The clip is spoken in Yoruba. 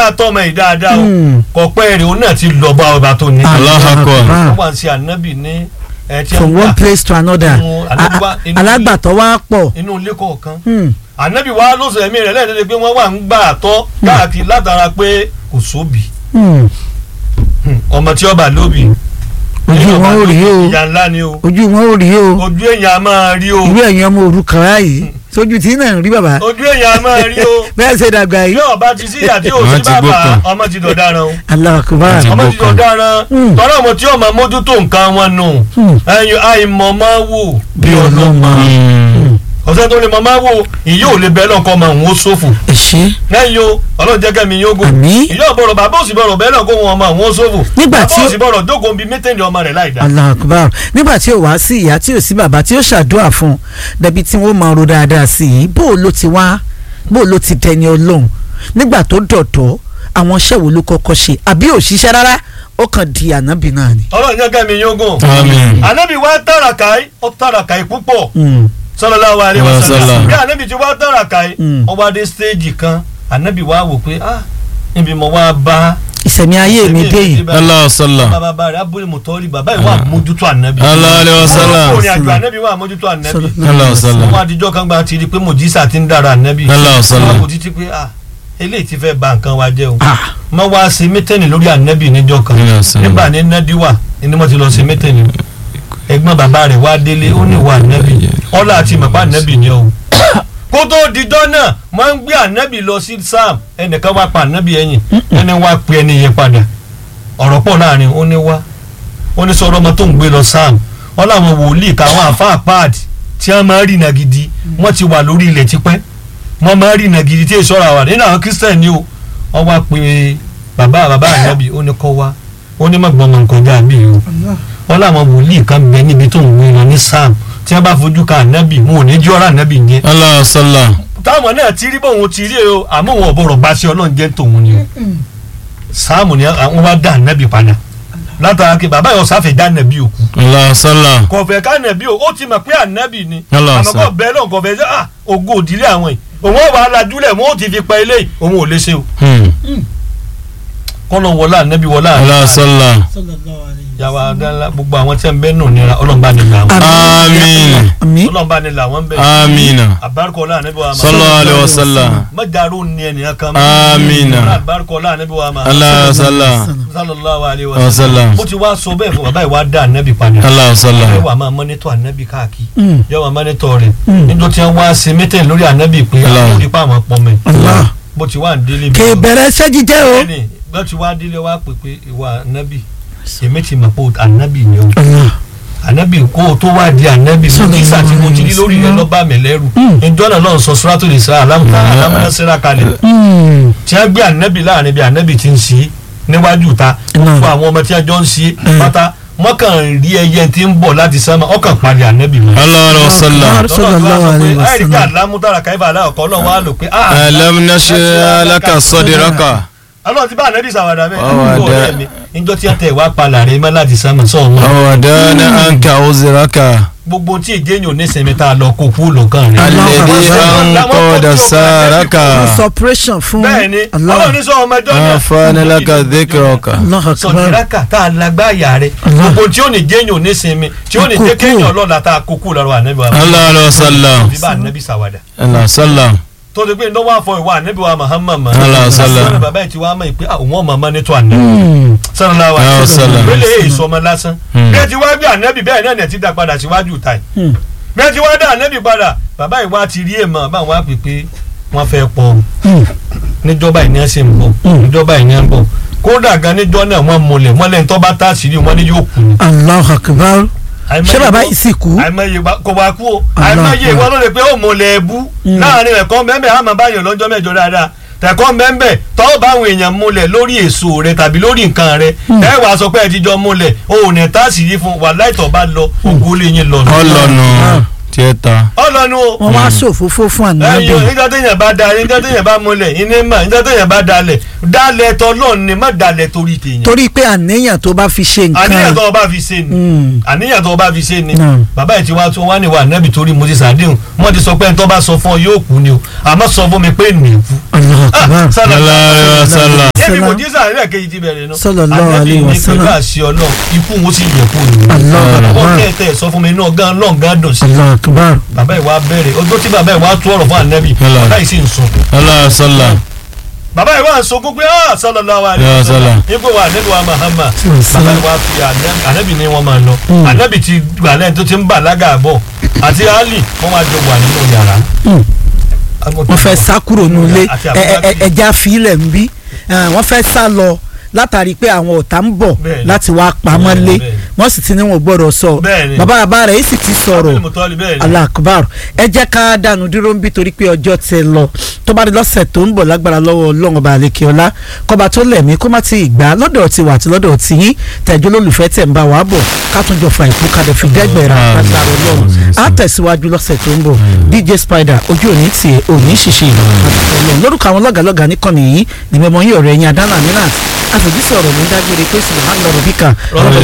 wá tọ́mọ yìí dáadáa o Hmm. kọ̀pẹ́ rẹ̀ òun náà ti lọ bá ọba tó ní. Allahu Akbar. wọ́n wá sí ànábì ní ẹ̀ tí from wọ́n one gbà place to another Inú alagba- A- inú- alágbàtọ́ wa pọ̀ inú ilé kọ̀ọ̀kan. Hmm. ànábì wa ló sọ ẹ̀mí rẹ̀ lẹ́ẹ̀dẹ́gbẹ́ pé wọ́n wà ń gbà tọ́ káàkiri látara pé kò sóbì Hmm. ọmọ tí ọba lóbì. ojú wọn ò rí o ìyá ńlá ni o ojú wọn ò rí o ojú èèyàn a máa rí o irú ẹ̀yin ọmọ òrukàn báyìí sójú tí náà ń rí bàbá ojú èèyàn a máa rí o bẹ́ẹ̀ ṣe dàgbà bí yìí ọba ti sí ìyá tí ò Wọ́n sí ti bàbá gbókàn. ọmọ ti dọ̀daràn o Allahu Akbar Ti ọmọ ti gbókàn. dọ̀daràn Hmm. tọ́lá ọmọ tí ọmọ mójútó nǹkan wọn nù Hmm. ẹyin àìmọ̀ máa wò bí ọlọ́mọ ọ̀sẹ̀ tó lè mọ̀ máa wò ìyá ò lè bẹ́ẹ̀ lọ́kọ́ ọmọ òun ó ṣòfò ẹ ṣé lẹ́yìn o ọlọ́run jẹ́ kẹ́mi yóò gò Àmín. ìyá ọ̀bọ̀rọ̀ bàbá òsì bọ̀rọ̀ bẹ́ẹ̀ lọ́kọ́ wọn ọmọ òun ó ṣòfò Nígbà bàbá tí ó- òsì bọ̀rọ̀ dógò bíi mẹ́tẹ̀ẹ̀lì ọmọ rẹ̀ láì dá Allahu Akbar nígbà tí ò wá sí ìyá tí ò sí bàbá tí ó ṣàdúrà fún un dẹbi tí wọ́n máa ro dáadáa sí i bó o ló ti wá bó o ló ti dẹni ọlọ́run nígbà tó dọ̀dọ̀ àwọn iṣẹ́ wo ló kọ́kọ́ ṣe àbí ò ṣiṣẹ́ rárá ó kàn di ànábì náà ni. ọlọ́run jẹ́ kẹ́mi yóò gò Àmín. ànábì wa tàràkàí ó tàràkàí púpọ̀ Hmm. sallallahu alaihi wasallam Wasallam. bí anabi ti wá tàràkàí Mm. ó wá dé stéèjì kan anabi wá wò pé ah níbi mo wá bá ìsẹ̀mí ayé mi dé yìí Allah sallam. bàbá bàbá rẹ̀ abúlé mọ̀tọ́rì bàbá yìí wà mójútó anabi Allah alayhi wa sallam. ọkùnrin àjò anabi wà mójútó anabi Allah sallam. wọ́n adijọ́ kan gba ti di pé mojisa ti ń dára anabi Allah sallam. wọ́n kò títí pé ah eléyìí ti fẹ́ ba nǹkan wa jẹ́ o Ah. mọ wá ṣe mítẹ́nì lórí anabi níjọ́ kan Allah sallam. nígbà ní nadiwa ni wọ́n ti lọ ṣe mítẹ́nì ẹ̀gbọ́n bàbá rẹ̀ wá délé ó ní wà anabi ọlá àti màpá anabi ni o kó tó dijọ́ náà wọ́n ń gbé anabi lọ sí sam ẹnìkan wá pa anabi ẹ̀yìn ẹni wá pe ẹni yẹn padà ọ̀rọ̀ pọ̀ láàrin ó ní wá ó ní sọ̀rọ̀ ọmọ tó ń gbé lọ sam wọ́n láwọn wòlíì káwọn àfáà páàdì tí wọ́n máa ń rìnà gidi wọ́n ti wà lórí ilẹ̀ tipẹ́ wọ́n máa ń rìnà gidi tí èso ara wà nínú àwọn kristian ni o wọ́n wá pe bàbá bàbá ànábì ó ní kọ́ wá ó ní mọ̀gbọ́n mọ̀ nǹkan já bí o wọ́n láwọn wòlíì kan bẹ níbi tó ń gbé lọ ní sam tí wọ́n bá fojú ka ànábì wọn ò ní jí ọ̀rọ̀ ànábì yẹn Allah sallam. táwọn náà ti rí bóun ti rí o àmọ́ wọn ò bọ̀rọ̀ bá ṣe ọlọ́run jẹ́ tòun ni o sáàmù ni àwọn wá dá ànábì padà látara kí bàbá yóò sáfẹ́ dá ànábì òkú Allah sallam. kò fẹ́ ká ànábì o ó ti mọ̀ pé ànábì ni Allah àmọ́ kò sọ. bẹ́ẹ̀ náà kò fẹ́ sẹ́ ah ògo òdílé àwọn yìí òun ò wá lajúlẹ̀ wọn ò ti fi pa eléyìí òun ò lè ṣe o Hmm. kọ́nà wọlé ànábì wọlé Allah sallam. yàrá adala gbogbo àwọn tí ń bẹ nù nira ọlọ́mọba ni là wọn Àmín. àmín ọlọ́mọba ni là wọn bẹ Amina. àbárikọ́lá ànábì wa Sallallahu alayhi wa sallam. mọ́jàrú ni ẹnìyàn kan Amina. àbárikọ́lá ànábì wa ma Allah sallam. sallallahu alayhi wa Wa sallam sallam. ó ti wá sọ bẹ́ẹ̀ fún bàbá ìwà dá ànábì padà Allah ẹ sallam. wà máa mọ́nítọ̀ ànábì káàkiri Hmm. yẹ wà mọ́nítọ̀ rẹ̀ Mm. níjọ́ tí wọ́n wá ṣe mẹ́tẹ̀ lórí ànábì pé Allah. àwọn onípa àwọn pọ́nmẹ́ Allah bó ti wá ń délé kè bẹ̀rẹ̀ iṣẹ́ jíjẹ́ o. ẹni bó ti wá délé wá pè pé ìwà ànábì èmi ti mọ̀ pé ànábì ni o Allah ànábì kó o tó wá di ànábì mo Sallallahu kí sàtì mo ti rí lórí rẹ alaihi lọ́ba mi lẹ́rù Mm. ìjọ náà lọ́n sọ sùràtò lè sá alámùtá alámúnásíra kalẹ̀ Hmm. tí wọ́n gbé ànábì láàrin bí ànábì ti ń ṣe níwájú ta Mm. fún àwọn ọmọ tí wọ́n jọ ń ṣe Mm. pátá wọ́n kàn rí ẹyẹ tí ń bọ̀ láti sánmà wọ́n kàn parí ànábì mọ́. Allah alayhi wa sallam. Sallallahu alaihi wasallam. àìríkà alámúdára káyífà aláwọ̀kọ́ náà wà lò pé ah Alam nashrah laka sadraka. ọlọ́run ti bá ànábì sàwádà bẹ́ẹ̀ Àwàdà. nígbà ọ̀rẹ́ mi níjọ́ tí wọ́n tẹ̀ wá palà rẹ̀ mọ́ láti sánmà sọ̀rọ̀ Wa wadana anka uzraka. gbogbo tí èjé yòó ní sinmi tá a lọ kó kú lọ́kàn rẹ̀. Alladhi anqada saraka. suppression fún bẹ́ẹ̀ni Allah ọlọ́run ní sọ ọmọ ẹjọ́ náà. Afana laka dhikraka. Allah akbar sọ̀dìrákà tá a lágbáyà rẹ̀ Allah. gbogbo tí ó ní jẹ́yìn òní sinmi tí ó ní Kúkú. jẹ́ kéèyàn ọlọ́la tá a kókó lọ́rọ̀ ànábì wa. Allah alayhi wa sallam. bí bá ànábì sàwádà. Allah sallam. tó ti pé ní wọ́n á fọ ìwà ànábì wa Muhammad mọ́. Allah sallam. àti wọn bàbá yìí ti wá mọ̀ pé àwọn ọmọ ọmọ ní tó ànábì. Hmm. sallallahu Allah alaihi wasallam. sallam. wẹ́lẹ̀ èyí sọmọ lásán. Hmm. bí ẹ ti wá gbé ànábì bẹ́ẹ̀ náà ni ẹ ti dá padà síwájú ta yìí. Hmm. bí ẹ ti wá dá ànábì padà bàbá yìí wá ti rí èèmọ̀ báwọn á pè pé wọ́n fẹ́ pọ̀ Hmm. níjọba ìní ẹ ṣe ń bọ̀ Mm. níjọba ìní ẹ ń bọ̀ kódà gan níjọ náà wọ́n múlẹ̀ wọ́n lẹ́yìn tó bá tá àṣírí wọn ní yóò kú ni. Allah akbar Àìmọye ṣé bàbá wọ́n- yìí sì kú. àìmọye wa- kò wá kú o Allah àìmọye akbar. ìwọ ló lè pé ó múlẹ̀ ẹbú Mm. láàrin ẹ̀kọ́ mẹ́mẹ́ àmọ́ báyọ̀ lọ́jọ́ mẹ́jọ dáadáa tẹ̀kọ́ mẹ́mẹ́ tọ́ bá àwọn èèyàn múlẹ̀ lórí èso rẹ tàbí lórí nǹkan rẹ ẹ wàá sọ pé ẹ ti jọ múlẹ̀ o ò ní tá àṣírí fún wa láìtọ́ bá lọ ògo lè yín lọ. Ọlọ́nu tiẹ̀ta. ọlọ́nu o wọ́n wá ṣòfófó fún ànábì ẹyin nígbà téèyàn bá da nígbà téèyàn bá múlẹ̀ iná mà nígbà téèyàn bá dalẹ̀ dalẹ̀ tọ́lọ́ ni má dalẹ̀ torí téèyàn. torí pé àníyàn tó bá fi ṣe àníyàn nǹkan tó o bá fi ṣe ni Hmm. àníyàn tó o bá fi ṣe ni Naam. bàbá yìí ti wá tó wá ní wa nẹ́bi torí mo ti sàdéhùn wọ́n ti sọ pé ẹni tó bá sọ fún ọ yóò kú ni o àmọ́ sọ fún mi pé nì í kú. Allah akbar sallallahu Allah alayhi wa sallam. yé mòjísà rẹ̀ kejì ti bẹ̀rẹ̀ nù. Sallallahu alaihi wasallam. ànábì ní pẹ̀lú àṣẹ ọlọ́run ikú wọn sì yẹ kó nù. Allahu wọ́n Akbar. kẹ́tẹ̀ sọ fún mi náà gan náà gan dùn sí. Allahu Akbar. bàbá ìwà bẹ̀rẹ̀ ọjọ́ tí bàbá ìwà tú ọ̀rọ̀ fún ànábì Hello. bàbá yìí sì ń sunkún. Allah sallam. bàbá ìwà ń sunkún pé ah sallallahu alaihi Ya wasallam sallam. ipò wa ànábì wa Muhammad Sallam. bàbá ìwà fi ànábì- ànábì ní wọn máa lọ Mm. ànábì ti gbà lẹ́yìn tó ti ń bàlágà bọ̀ àti Ali wọ́n wá jọ wà nínú yàrá. Mm. wọ́n fẹ́ sá kúrò nílé Àti ẹ- ẹ- ẹ- Abubakar. ẹja fílẹ̀ ń bí wọ́n fẹ́ sá lọ látàrí pé àwọn ọ̀tá ń bọ̀ Bẹ́ẹ̀ni. láti wá pamọ́ lé Bẹ́ẹ̀ni. wọ́n sì ti ní wọn ò gbọ́dọ̀ sọ Bẹ́ẹ̀ni. bàbá bàbá rẹ̀ yìí sì ti sọ̀rọ̀ Abdul Muttalib bẹ́ẹ̀ ni. Allah akbar ẹ jẹ́ ká dànù dúró ń bí torí pé ọjọ́ ti lọ tó bá di lọ́sẹ̀ tó ń bọ̀ lágbára lọ́wọ́ ọlọ́run ọba àlekè ọlá kọba tó lẹ̀mí kó má ti gbà lọ́dọ̀ ti wà àti lọ́dọ̀ ti yín tẹ̀jọ́ lólùfẹ́ tẹ̀ ń bá wa bọ̀ ká tún jọ fa ìkú kadà fi dẹ́gbẹ̀rẹ̀ àgbàrá ọlọ́run á tẹ̀síwájú lọ́sẹ̀ tó ń bọ̀ DJ Spider ojú òní tiẹ̀ òní ṣìṣe ọlọ́run lórúkọ àwọn lọ́gàlọ́gà níkànnì yìí ni mẹ́mọ́ yín ọ̀rẹ́ yín adánà mìíràn àfẹ̀jísọ̀ ọ̀rọ̀ ló ń dágbére pé sùlùmán lọ́rọ̀ bíkà Rọ́bì